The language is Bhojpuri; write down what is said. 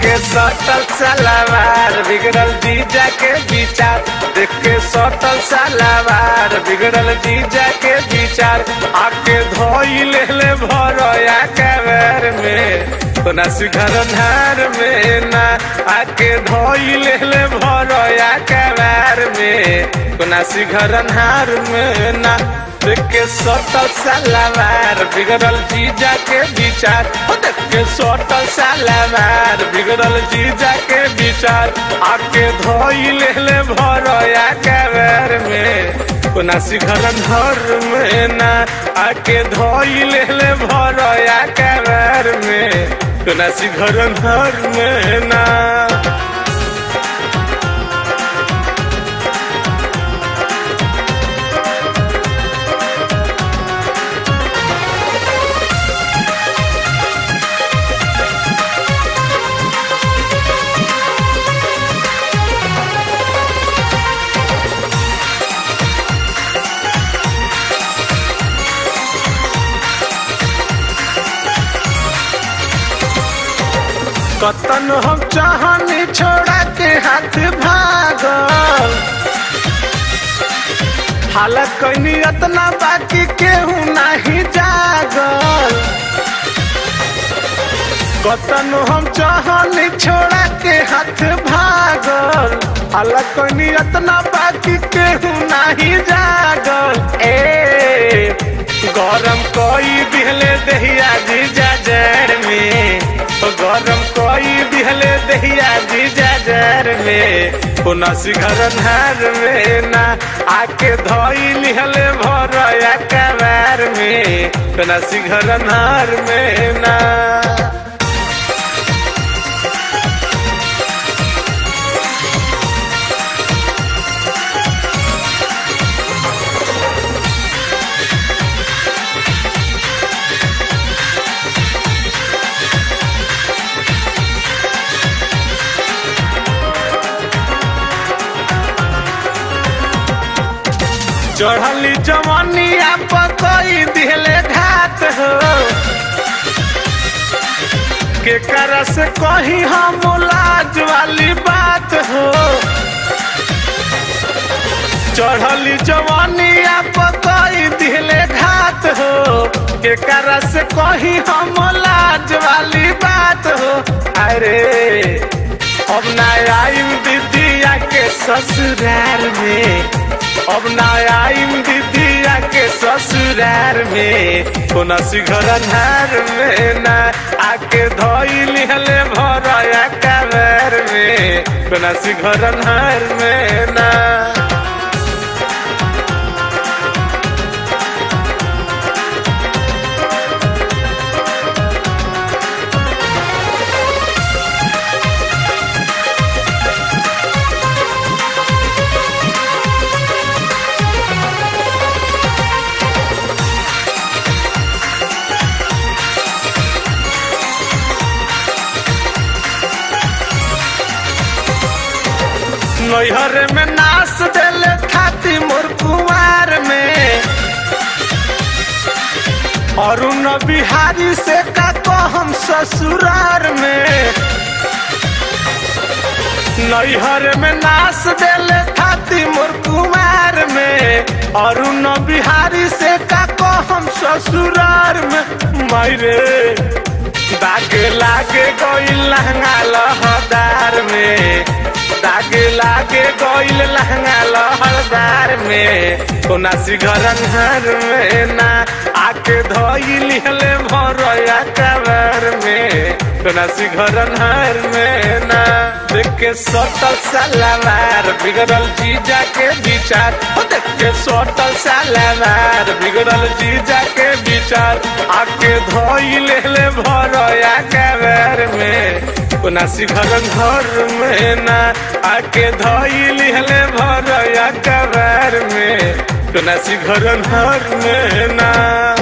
के सटल सलावार बिगड़ल जीजा के विचार देख के सटल सलावार बिगड़ल जीजा के विचार आके धोई ले ले भरोया कबर में कोना सिघर धार में ना आके धोई ले ले भरोया कबर में कोना सिघर धार में ना देख के सटल सलावार बिगड़ल जीजा के विचार ओ देख के सटल सलावार बिगड़ल जीजा के विचार आके धोई ले ले भरोया कबर में कोना सिखलन घर में ना आके धोई ले ले भरोया कबर में कोना सिखलन घर में ना कतन हम चाहनी छोड़ा के हाथ भागल हालत कैनी अतना बाकी केहू नहीं जागल कतन हम चाहनी छोड़ा के हाथ भागल हालत कैनी अतना बाकी केहू नहीं जागल ए गरम कोई दिहले दहिया जीजा जड़ में गरम कोई दिहले दहिया जीजा जर में पुनसी घर नार में ना आके धोई लिहले भरया कबार में पुनसी घर नार में ना चढ़ली जवानिया पकई दिहले घात हो के कर से कही हम लाज वाली बात हो चढ़ली जवानिया पकई दिहले घात हो के कर से कही हम लाज वाली बात हो अरे अब ना आईम दीदिया के ससुराल में अब ना आईम दीदिया के ससुरार में कोना सिघर नार में ना आके धोई लिहले भरया कबर में कोना सिघर नार में ना नैहर में नाच देले खाती मोर कुमार में अरुण बिहारी से का हम ससुरार में नैहर में नाच देले खाती मोर कुमार में अरुण बिहारी से का हम ससुरार में मायरे दाग लागे गई लहंगा लहदार में दाग लागे गईल लहंगा लहरदार में कोना सिघरन हर में ना आके धोई लिहले भरया कबर में कोना सिघरन हर में ना देख के सटल सलावार बिगड़ल जीजा के विचार देख के सटल सलावार बिगड़ल जीजा के विचार आके धोई लेले भरया कबर में कोना सिघरन घर में ना आके धोई लिहले भरया कबर में कोना सिघरन घर में ना